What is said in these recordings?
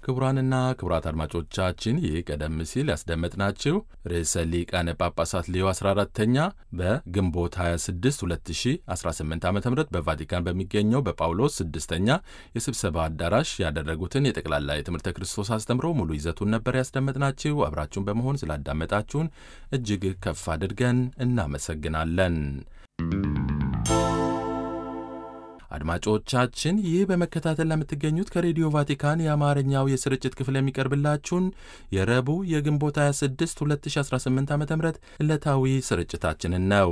ክቡራንና ክቡራት አድማጮቻችን ይህ ቀደም ሲል ያስደመጥናችሁ ርዕሰ ሊቃነ ጳጳሳት ሌዮ 14ተኛ በግንቦት 26 2018 ዓ ም በቫቲካን በሚገኘው በጳውሎስ ስድስተኛ የስብሰባ አዳራሽ ያደረጉትን የጠቅላላ የትምህርተ ክርስቶስ አስተምሮ ሙሉ ይዘቱን ነበር ያስደመጥናችሁ። አብራችሁን በመሆን ስላዳመጣችሁን እጅግ ከፍ አድርገን እናመሰግናለን። አድማጮቻችን ይህ በመከታተል ለምትገኙት ከሬዲዮ ቫቲካን የአማርኛው የስርጭት ክፍል የሚቀርብላችሁን የረቡዕ የግንቦት 26 2018 ዓ ም ዕለታዊ ስርጭታችንን ነው።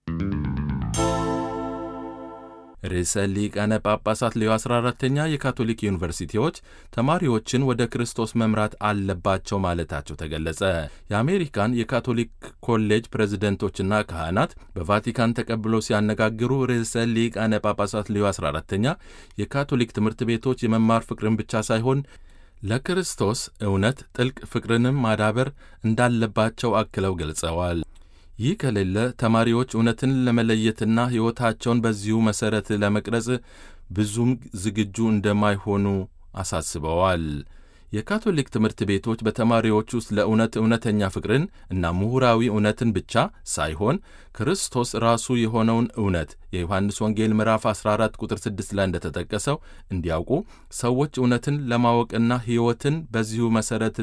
ርዕሰ ሊቃነ ጳጳሳት ሌዮ 14ተኛ የካቶሊክ ዩኒቨርሲቲዎች ተማሪዎችን ወደ ክርስቶስ መምራት አለባቸው ማለታቸው ተገለጸ። የአሜሪካን የካቶሊክ ኮሌጅ ፕሬዝደንቶችና ካህናት በቫቲካን ተቀብለው ሲያነጋግሩ ርዕሰ ሊቃነ ጳጳሳት ሌዮ 14ተኛ የካቶሊክ ትምህርት ቤቶች የመማር ፍቅርን ብቻ ሳይሆን ለክርስቶስ እውነት ጥልቅ ፍቅርንም ማዳበር እንዳለባቸው አክለው ገልጸዋል። ይህ ከሌለ ተማሪዎች እውነትን ለመለየትና ሕይወታቸውን በዚሁ መሠረት ለመቅረጽ ብዙም ዝግጁ እንደማይሆኑ አሳስበዋል። የካቶሊክ ትምህርት ቤቶች በተማሪዎች ውስጥ ለእውነት እውነተኛ ፍቅርን እና ምሁራዊ እውነትን ብቻ ሳይሆን ክርስቶስ ራሱ የሆነውን እውነት የዮሐንስ ወንጌል ምዕራፍ 14 ቁጥር 6 ላይ እንደተጠቀሰው እንዲያውቁ ሰዎች እውነትን ለማወቅና ሕይወትን በዚሁ መሠረት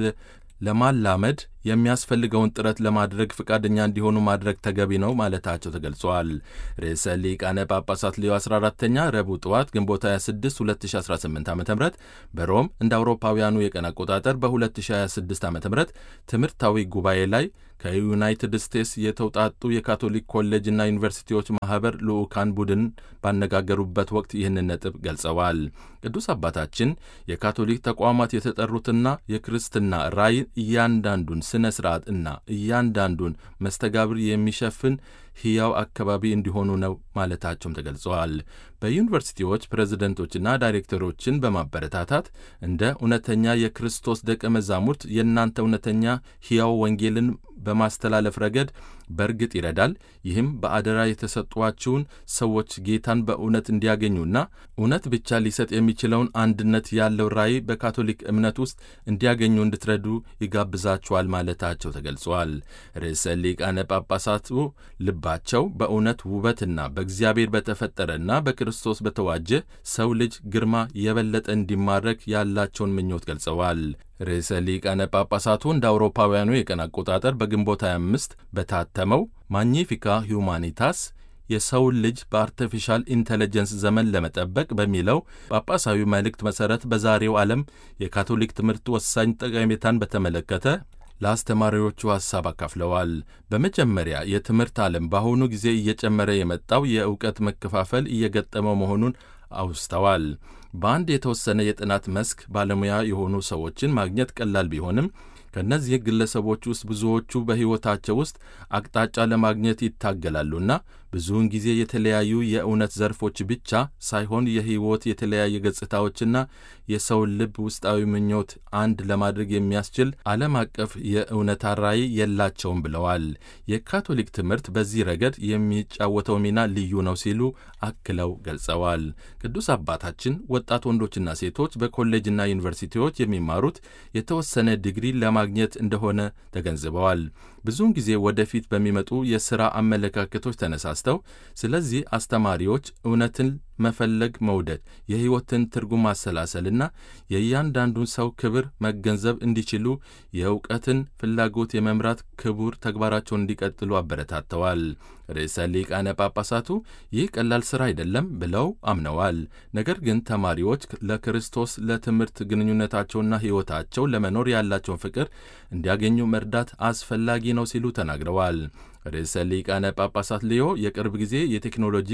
ለማላመድ የሚያስፈልገውን ጥረት ለማድረግ ፈቃደኛ እንዲሆኑ ማድረግ ተገቢ ነው ማለታቸው ተገልጿል። ርዕሰ ሊቃነ ጳጳሳት ሌዮ 14ተኛ ረቡዕ ጠዋት ግንቦት 26 2018 ዓ ም በሮም እንደ አውሮፓውያኑ የቀን አቆጣጠር በ2026 ዓ ም ትምህርታዊ ጉባኤ ላይ ከዩናይትድ ስቴትስ የተውጣጡ የካቶሊክ ኮሌጅና ዩኒቨርሲቲዎች ማኅበር ልዑካን ቡድን ባነጋገሩበት ወቅት ይህንን ነጥብ ገልጸዋል። ቅዱስ አባታችን የካቶሊክ ተቋማት የተጠሩትና የክርስትና ራዕይ እያንዳንዱን ሥነ ሥርዓት እና እያንዳንዱን መስተጋብር የሚሸፍን ሕያው አካባቢ እንዲሆኑ ነው ማለታቸውም ተገልጸዋል። በዩኒቨርሲቲዎች ፕሬዝደንቶችና ዳይሬክተሮችን በማበረታታት እንደ እውነተኛ የክርስቶስ ደቀ መዛሙርት የእናንተ እውነተኛ ሕያው ወንጌልን በማስተላለፍ ረገድ በእርግጥ ይረዳል። ይህም በአደራ የተሰጧችውን ሰዎች ጌታን በእውነት እንዲያገኙና እውነት ብቻ ሊሰጥ የሚችለውን አንድነት ያለው ራዕይ በካቶሊክ እምነት ውስጥ እንዲያገኙ እንድትረዱ ይጋብዛችኋል ማለታቸው ተገልጿል። ርዕሰ ሊቃነ ጳጳሳቱ ልባቸው በእውነት ውበትና በእግዚአብሔር በተፈጠረና በክርስቶስ በተዋጀ ሰው ልጅ ግርማ የበለጠ እንዲማረክ ያላቸውን ምኞት ገልጸዋል። ርዕሰ ሊቃነ ጳጳሳቱ እንደ አውሮፓውያኑ የቀን አቆጣጠር በግንቦት 25 በታተመው ማግኒፊካ ሁማኒታስ የሰውን ልጅ በአርቲፊሻል ኢንቴሊጀንስ ዘመን ለመጠበቅ በሚለው ጳጳሳዊ መልእክት መሠረት በዛሬው ዓለም የካቶሊክ ትምህርት ወሳኝ ጠቀሜታን በተመለከተ ለአስተማሪዎቹ ሐሳብ አካፍለዋል። በመጀመሪያ የትምህርት ዓለም በአሁኑ ጊዜ እየጨመረ የመጣው የእውቀት መከፋፈል እየገጠመው መሆኑን አውስተዋል። በአንድ የተወሰነ የጥናት መስክ ባለሙያ የሆኑ ሰዎችን ማግኘት ቀላል ቢሆንም ከእነዚህ ግለሰቦች ውስጥ ብዙዎቹ በሕይወታቸው ውስጥ አቅጣጫ ለማግኘት ይታገላሉና ብዙውን ጊዜ የተለያዩ የእውነት ዘርፎች ብቻ ሳይሆን የሕይወት የተለያየ ገጽታዎችና የሰውን ልብ ውስጣዊ ምኞት አንድ ለማድረግ የሚያስችል ዓለም አቀፍ የእውነታ ራዕይ የላቸውም ብለዋል። የካቶሊክ ትምህርት በዚህ ረገድ የሚጫወተው ሚና ልዩ ነው ሲሉ አክለው ገልጸዋል። ቅዱስ አባታችን ወጣት ወንዶችና ሴቶች በኮሌጅና ዩኒቨርሲቲዎች የሚማሩት የተወሰነ ዲግሪ ለማግኘት እንደሆነ ተገንዝበዋል። ብዙውን ጊዜ ወደፊት በሚመጡ የሥራ አመለካከቶች ተነሳስተው ስለዚህ አስተማሪዎች እውነትን መፈለግ መውደድ፣ የሕይወትን ትርጉም ማሰላሰልና የእያንዳንዱን ሰው ክብር መገንዘብ እንዲችሉ የእውቀትን ፍላጎት የመምራት ክቡር ተግባራቸውን እንዲቀጥሉ አበረታተዋል። ርዕሰ ሊቃነ ጳጳሳቱ ይህ ቀላል ሥራ አይደለም ብለው አምነዋል። ነገር ግን ተማሪዎች ለክርስቶስ ለትምህርት ግንኙነታቸውና ሕይወታቸው ለመኖር ያላቸውን ፍቅር እንዲያገኙ መርዳት አስፈላጊ ነው ሲሉ ተናግረዋል። ርዕሰ ሊቃነ ጳጳሳት ሌዮ የቅርብ ጊዜ የቴክኖሎጂ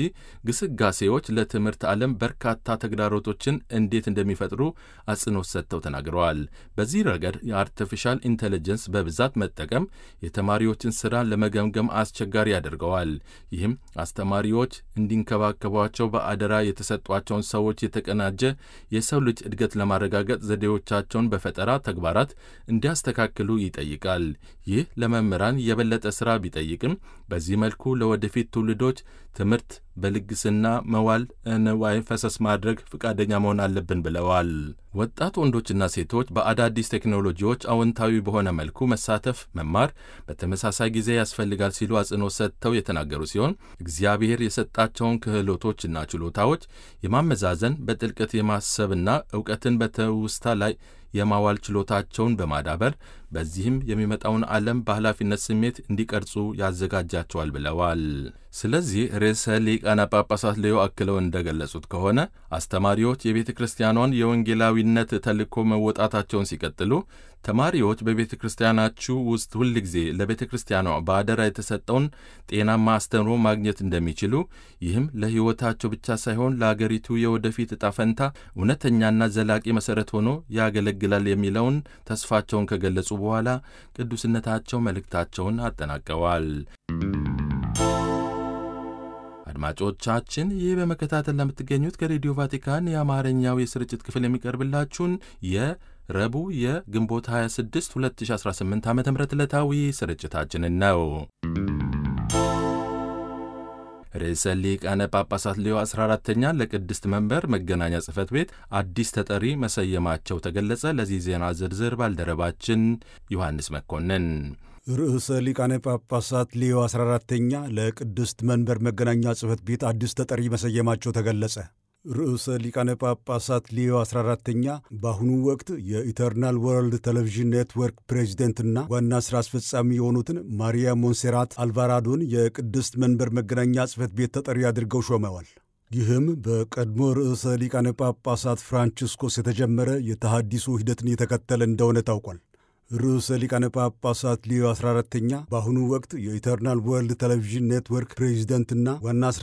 ግስጋሴዎች ለትምህርት ዓለም በርካታ ተግዳሮቶችን እንዴት እንደሚፈጥሩ አጽንኦት ሰጥተው ተናግረዋል። በዚህ ረገድ የአርቲፊሻል ኢንቴሊጀንስ በብዛት መጠቀም የተማሪዎችን ሥራ ለመገምገም አስቸጋሪ ያደርገዋል። ይህም አስተማሪዎች እንዲንከባከቧቸው በአደራ የተሰጧቸውን ሰዎች የተቀናጀ የሰው ልጅ እድገት ለማረጋገጥ ዘዴዎቻቸውን በፈጠራ ተግባራት እንዲያስተካክሉ ይጠይቃል። ይህ ለመምህራን የበለጠ ሥራ ቢጠይቅም በዚህ መልኩ ለወደፊት ትውልዶች ትምህርት በልግስና መዋል ንዋይ ፈሰስ ማድረግ ፈቃደኛ መሆን አለብን ብለዋል። ወጣት ወንዶችና ሴቶች በአዳዲስ ቴክኖሎጂዎች አዎንታዊ በሆነ መልኩ መሳተፍ፣ መማር በተመሳሳይ ጊዜ ያስፈልጋል ሲሉ አጽንኦት ሰጥተው የተናገሩ ሲሆን እግዚአብሔር የሰጣቸውን ክህሎቶችና ችሎታዎች የማመዛዘን በጥልቀት የማሰብና እውቀትን በትውስታ ላይ የማዋል ችሎታቸውን በማዳበር በዚህም የሚመጣውን ዓለም በኃላፊነት ስሜት እንዲቀርጹ ያዘጋጃቸዋል ብለዋል። ስለዚህ ርዕሰ ሊቃነ ጳጳሳት ሌዮ አክለው እንደገለጹት ከሆነ አስተማሪዎች የቤተ ክርስቲያኗን የወንጌላዊነት ተልእኮ መወጣታቸውን ሲቀጥሉ ተማሪዎች በቤተ ክርስቲያናችሁ ውስጥ ሁል ጊዜ ለቤተ ክርስቲያኗ በአደራ የተሰጠውን ጤናማ አስተምሮ ማግኘት እንደሚችሉ ይህም ለሕይወታቸው ብቻ ሳይሆን ለአገሪቱ የወደፊት ዕጣ ፈንታ እውነተኛና ዘላቂ መሠረት ሆኖ ያገለግላል የሚለውን ተስፋቸውን ከገለጹ በኋላ ቅዱስነታቸው መልእክታቸውን አጠናቀዋል። አድማጮቻችን ይህ በመከታተል ለምትገኙት ከሬዲዮ ቫቲካን የአማርኛው የስርጭት ክፍል የሚቀርብላችሁን የረቡዕ የግንቦት 26 2018 ዓ ም ዕለታዊ ስርጭታችንን ነው። ርዕሰ ሊቃነ ጳጳሳት ሌዮ 14ተኛ ለቅድስት መንበር መገናኛ ጽሕፈት ቤት አዲስ ተጠሪ መሰየማቸው ተገለጸ። ለዚህ ዜና ዝርዝር ባልደረባችን ዮሐንስ መኮንን ርዕሰ ሊቃነ ጳጳሳት ሌዮ 14ተኛ ለቅድስት መንበር መገናኛ ጽሕፈት ቤት አዲስ ተጠሪ መሰየማቸው ተገለጸ። ርዕሰ ሊቃነ ጳጳሳት ሌዮ 14ተኛ በአሁኑ ወቅት የኢተርናል ወርልድ ቴሌቪዥን ኔትወርክ ፕሬዚደንትና ዋና ሥራ አስፈጻሚ የሆኑትን ማሪያ ሞንሴራት አልቫራዶን የቅድስት መንበር መገናኛ ጽሕፈት ቤት ተጠሪ አድርገው ሾመዋል። ይህም በቀድሞ ርዕሰ ሊቃነ ጳጳሳት ፍራንቺስኮስ የተጀመረ የተሃዲሶ ሂደትን የተከተለ እንደሆነ ታውቋል። ርዕሰ ሊቃነ ጳጳሳት ሊዮ 14ተኛ በአሁኑ ወቅት የኢተርናል ወርልድ ቴሌቪዥን ኔትወርክ ፕሬዚደንትና ዋና